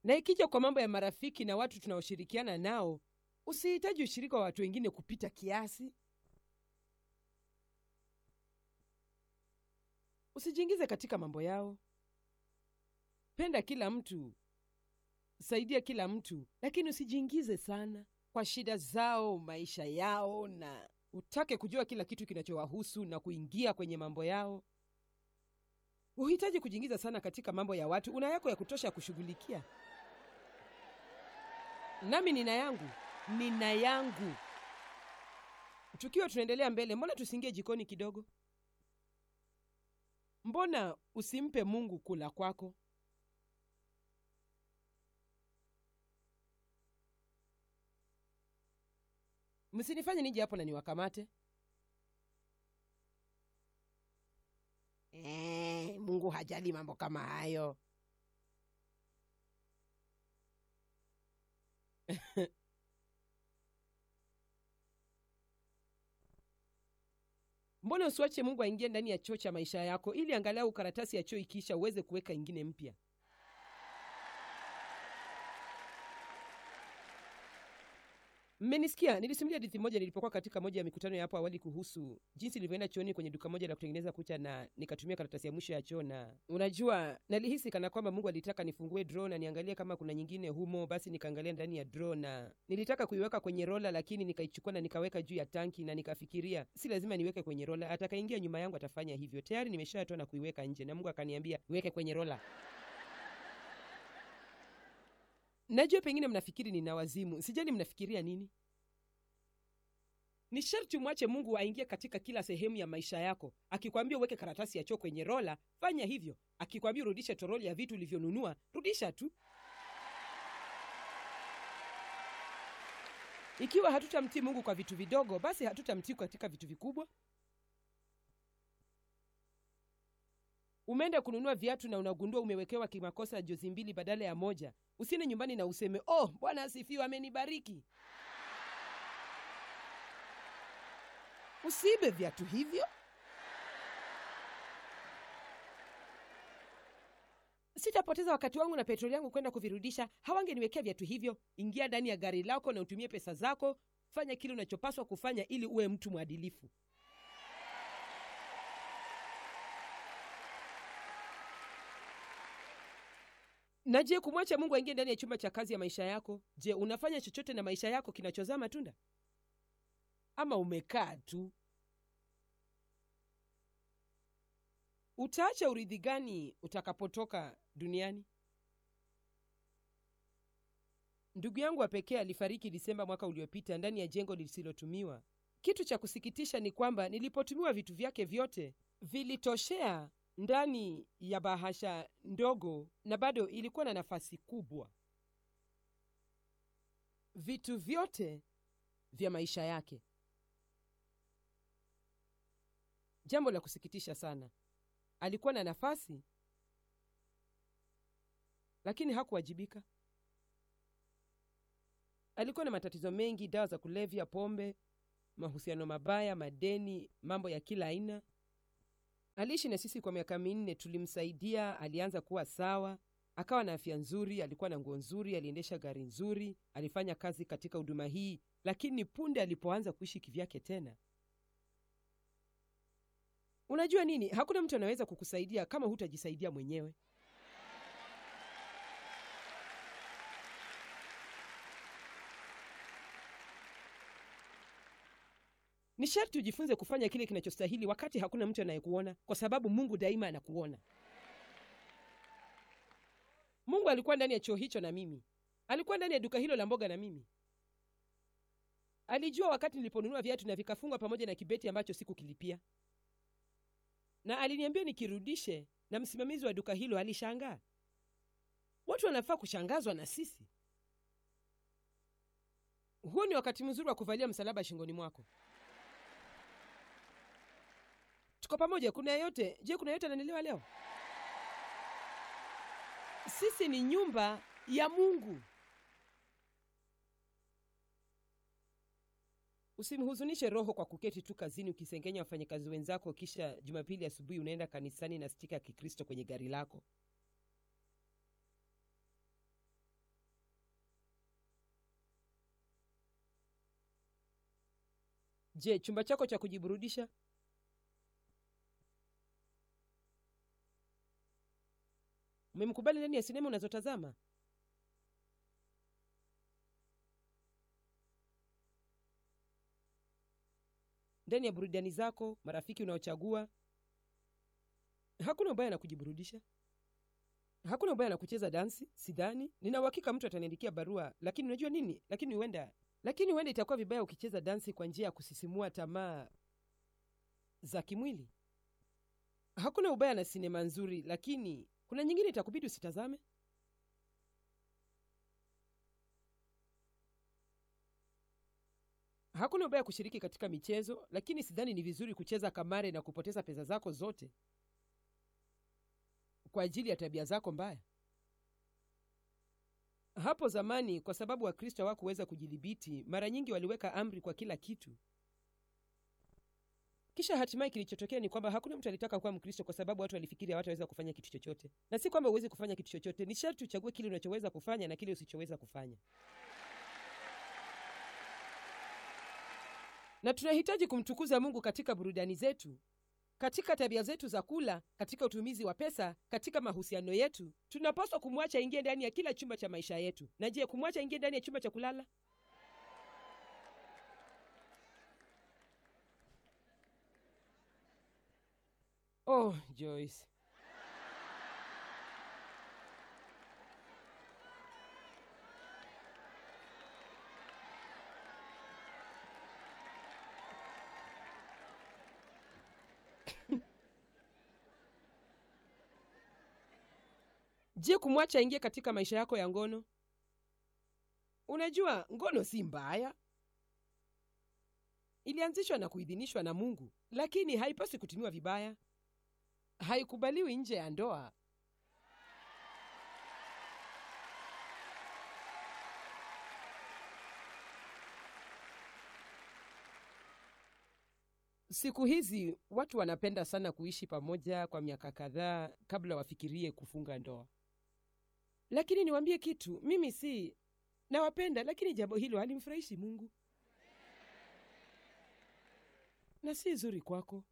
na ikija kwa mambo ya marafiki na watu tunaoshirikiana nao usihitaji ushirika wa watu wengine kupita kiasi usijiingize katika mambo yao penda kila mtu saidia kila mtu lakini usijiingize sana kwa shida zao maisha yao na utake kujua kila kitu kinachowahusu na kuingia kwenye mambo yao huhitaji kujiingiza sana katika mambo ya watu una yako ya kutosha ya kushughulikia nami nina yangu nina yangu tukiwa tunaendelea mbele mbona tusiingie jikoni kidogo mbona usimpe mungu kula kwako msinifanye nije hapo na niwakamate Eh, mungu hajali mambo kama hayo mbona usiwache mungu aingie ndani ya choo cha maisha yako ili angalau karatasi ya choo ikiisha uweze kuweka ingine mpya mmenisikia nilisimulia hadithi moja nilipokuwa katika moja ya mikutano ya hapo awali kuhusu jinsi nilivyoenda chooni kwenye duka moja la kutengeneza kucha na nikatumia karatasi ya mwisho ya choo na unajua nalihisi kana kwamba mungu alitaka nifungue draw na niangalie kama kuna nyingine humo basi nikaangalia ndani ya draw na nilitaka kuiweka kwenye rola lakini nikaichukua na nikaweka juu ya tanki na nikafikiria si lazima niweke kwenye rola atakaingia nyuma yangu atafanya hivyo tayari nimeshatoa na kuiweka nje na mungu akaniambia iweke kwenye rola najua pengine mnafikiri nina wazimu sijali mnafikiria nini ni sharti umwache mungu aingie katika kila sehemu ya maisha yako akikwambia uweke karatasi ya choo kwenye rola fanya hivyo akikwambia urudishe toroli ya vitu ulivyonunua rudisha tu ikiwa hatutamtii mungu kwa vitu vidogo basi hatutamtii katika vitu vikubwa umeenda kununua viatu na unagundua umewekewa kimakosa jozi mbili badala ya moja usiende nyumbani na useme oh bwana asifiwe amenibariki usiibe viatu hivyo sitapoteza wakati wangu na petroli yangu kwenda kuvirudisha hawangeniwekea viatu hivyo ingia ndani ya gari lako na utumie pesa zako fanya kile unachopaswa kufanya ili uwe mtu mwadilifu na je kumwacha mungu aingie ndani ya chumba cha kazi ya maisha yako je unafanya chochote na maisha yako kinachozaa matunda ama umekaa tu utaacha urithi gani utakapotoka duniani ndugu yangu wa pekee alifariki disemba mwaka uliopita ndani ya jengo lisilotumiwa kitu cha kusikitisha ni kwamba nilipotumiwa vitu vyake vyote vilitoshea ndani ya bahasha ndogo na bado ilikuwa na nafasi kubwa vitu vyote vya maisha yake jambo la kusikitisha sana alikuwa na nafasi lakini hakuwajibika alikuwa na matatizo mengi dawa za kulevya pombe mahusiano mabaya madeni mambo ya kila aina aliishi na sisi kwa miaka minne tulimsaidia alianza kuwa sawa akawa na afya nzuri alikuwa na nguo nzuri aliendesha gari nzuri alifanya kazi katika huduma hii lakini punde alipoanza kuishi kivyake tena unajua nini hakuna mtu anaweza kukusaidia kama hutajisaidia mwenyewe ni sharti ujifunze kufanya kile kinachostahili wakati hakuna mtu anayekuona kwa sababu mungu daima anakuona mungu alikuwa ndani ya choo hicho na mimi alikuwa ndani ya duka hilo la mboga na mimi alijua wakati niliponunua viatu na vikafungwa pamoja na kibeti ambacho sikukilipia na aliniambia nikirudishe na msimamizi wa duka hilo alishangaa watu wanafaa kushangazwa na sisi huu ni wakati mzuri wa kuvalia msalaba shingoni mwako tuko pamoja kuna yeyote je kuna yeyote ananielewa leo sisi ni nyumba ya mungu usimhuzunishe roho kwa kuketi tu kazini ukisengenya wafanyakazi wenzako kisha jumapili asubuhi unaenda kanisani na stika ya kikristo kwenye gari lako je chumba chako cha kujiburudisha umemkubali ndani ya sinema unazotazama ndani ya burudani zako marafiki unaochagua hakuna ubaya na kujiburudisha hakuna ubaya na kucheza dansi sidhani nina uhakika mtu ataniandikia barua lakini unajua nini lakini huenda lakini huenda itakuwa vibaya ukicheza dansi kwa njia ya kusisimua tamaa za kimwili hakuna ubaya na sinema nzuri lakini kuna nyingine itakubidi usitazame hakuna ubaya kushiriki katika michezo lakini sidhani ni vizuri kucheza kamare na kupoteza pesa zako zote kwa ajili ya tabia zako mbaya hapo zamani kwa sababu wakristo hawakuweza kujidhibiti mara nyingi waliweka amri kwa kila kitu kisha hatimaye kilichotokea ni kwamba hakuna mtu alitaka kuwa mkristo kwa sababu watu walifikiri hawataweza kufanya kitu chochote na si kwamba huwezi kufanya kitu chochote ni sharti uchague kile unachoweza kufanya na kile usichoweza kufanya na tunahitaji kumtukuza mungu katika burudani zetu katika tabia zetu za kula katika utumizi wa pesa katika mahusiano yetu tunapaswa kumwacha ingie ndani ya kila chumba cha maisha yetu na je kumwacha ingie ndani ya chumba cha kulala oh joyce je kumwacha aingie katika maisha yako ya ngono unajua ngono si mbaya ilianzishwa na kuidhinishwa na mungu lakini haipaswi kutumiwa vibaya haikubaliwi nje ya ndoa siku hizi watu wanapenda sana kuishi pamoja kwa miaka kadhaa kabla wafikirie kufunga ndoa lakini niwaambie kitu mimi si nawapenda lakini jambo hilo halimfurahishi mungu na si zuri kwako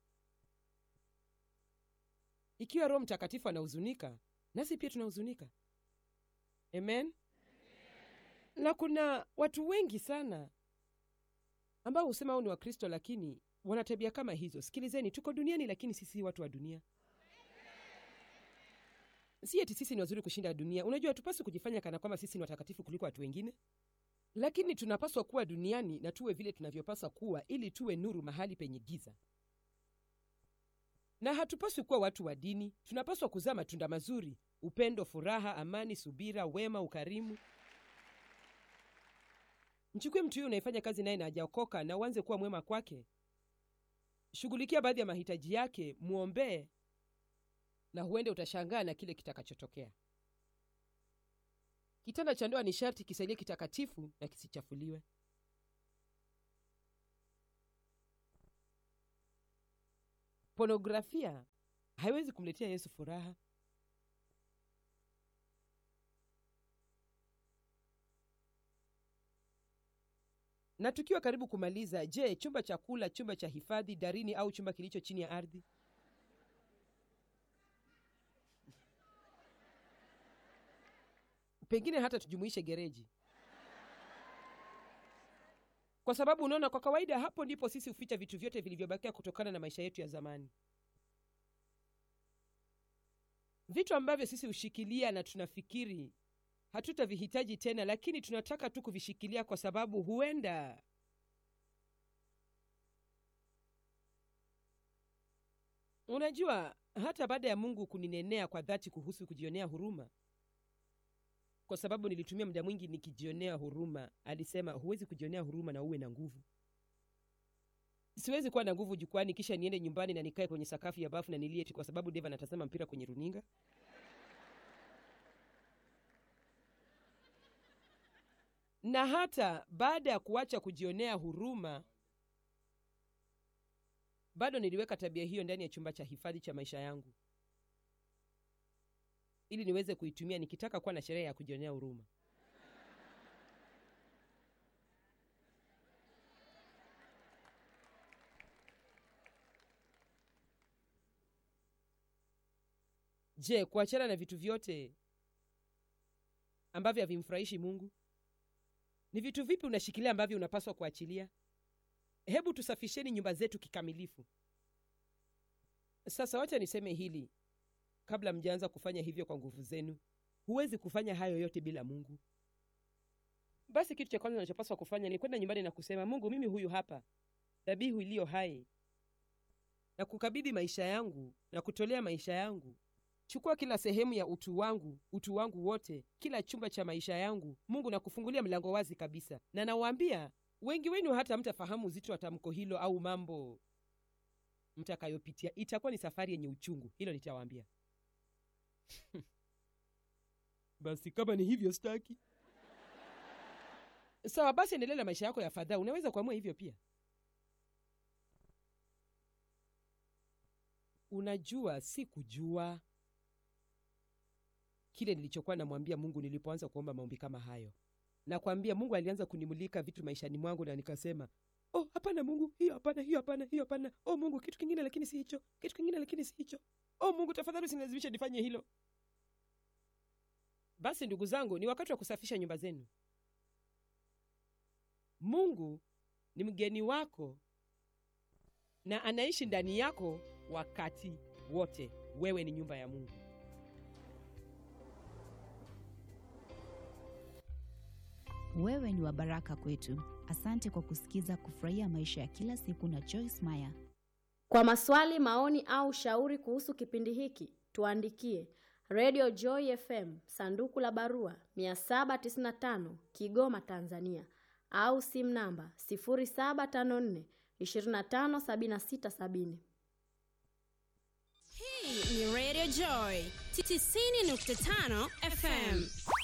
ikiwa roho mtakatifu anahuzunika nasi pia tunahuzunika amen na kuna watu wengi sana ambao husema au ni wakristo lakini wana tabia kama hizo sikilizeni tuko duniani lakini sisi watu wa dunia si eti sisi ni wazuri kushinda dunia unajua tupaswi kujifanya kana kwamba sisi ni watakatifu kuliko watu wengine lakini tunapaswa kuwa duniani na tuwe vile tunavyopaswa kuwa ili tuwe nuru mahali penye giza na hatupaswi kuwa watu wa dini tunapaswa kuzaa matunda mazuri upendo furaha amani subira wema ukarimu mchukue mtu huyo unayefanya kazi naye na hajaokoka na uanze kuwa mwema kwake shughulikia baadhi ya mahitaji yake mwombee na huende utashangaa na kile kitakachotokea kitanda cha ndoa ni sharti kisalie kitakatifu na kisichafuliwe ponografia haiwezi kumletea yesu furaha na tukiwa karibu kumaliza je chumba cha kula chumba cha hifadhi darini au chumba kilicho chini ya ardhi pengine hata tujumuishe gereji kwa sababu unaona kwa kawaida hapo ndipo sisi huficha vitu vyote vilivyobakia kutokana na maisha yetu ya zamani vitu ambavyo sisi hushikilia na tunafikiri hatutavihitaji tena lakini tunataka tu kuvishikilia kwa sababu huenda unajua hata baada ya mungu kuninenea kwa dhati kuhusu kujionea huruma kwa sababu nilitumia muda mwingi nikijionea huruma alisema huwezi kujionea huruma na uwe na nguvu siwezi kuwa na nguvu jukwani kisha niende nyumbani na nikae kwenye sakafu ya bafu na nilieti kwa sababu deva anatazama mpira kwenye runinga na hata baada ya kuacha kujionea huruma bado niliweka tabia hiyo ndani ya chumba cha hifadhi cha maisha yangu ili niweze kuitumia nikitaka kuwa na sherehe ya kujionea huruma je kuachana na vitu vyote ambavyo havimfurahishi mungu ni vitu vipi unashikilia ambavyo unapaswa kuachilia hebu tusafisheni nyumba zetu kikamilifu sasa wacha niseme hili kabla mjaanza kufanya hivyo kwa nguvu zenu huwezi kufanya hayo yote bila mungu basi kitu cha kwanza unachopaswa kufanya ni kwenda nyumbani na kusema mungu mimi huyu hapa dhabihu iliyo hai na kukabidhi maisha yangu na kutolea maisha yangu chukua kila sehemu ya utu wangu utu wangu wote kila chumba cha maisha yangu mungu na kufungulia mlango wazi kabisa na nawaambia wengi wenu hata mtafahamu uzito wa tamko hilo au mambo mtakayopitia itakuwa ni safari yenye uchungu hilo nitawaambia basi kama ni hivyo staki sawa basi endelea na maisha yako ya fadhaa unaweza kuamua hivyo pia unajua si kujua kile nilichokuwa namwambia mungu nilipoanza kuomba maombi kama hayo nakwambia mungu alianza kunimulika vitu maishani mwangu na nikasema oh hapana mungu hiyo hapana hiyo hapana hiyo hapana oh mungu kitu kingine lakini si hicho kitu kingine lakini si hicho oh mungu tafadhali usinilazimishe nifanye hilo basi ndugu zangu ni wakati wa kusafisha nyumba zenu mungu ni mgeni wako na anaishi ndani yako wakati wote wewe ni nyumba ya mungu Wewe ni wa baraka kwetu. Asante kwa kusikiza Kufurahia Maisha ya Kila Siku na Joyce Meyer. Kwa maswali, maoni au shauri kuhusu kipindi hiki, tuandikie Radio Joy FM, sanduku la barua 795 Kigoma, Tanzania, au simu namba 0754 257670. Hii ni Radio Joy 90.5 FM.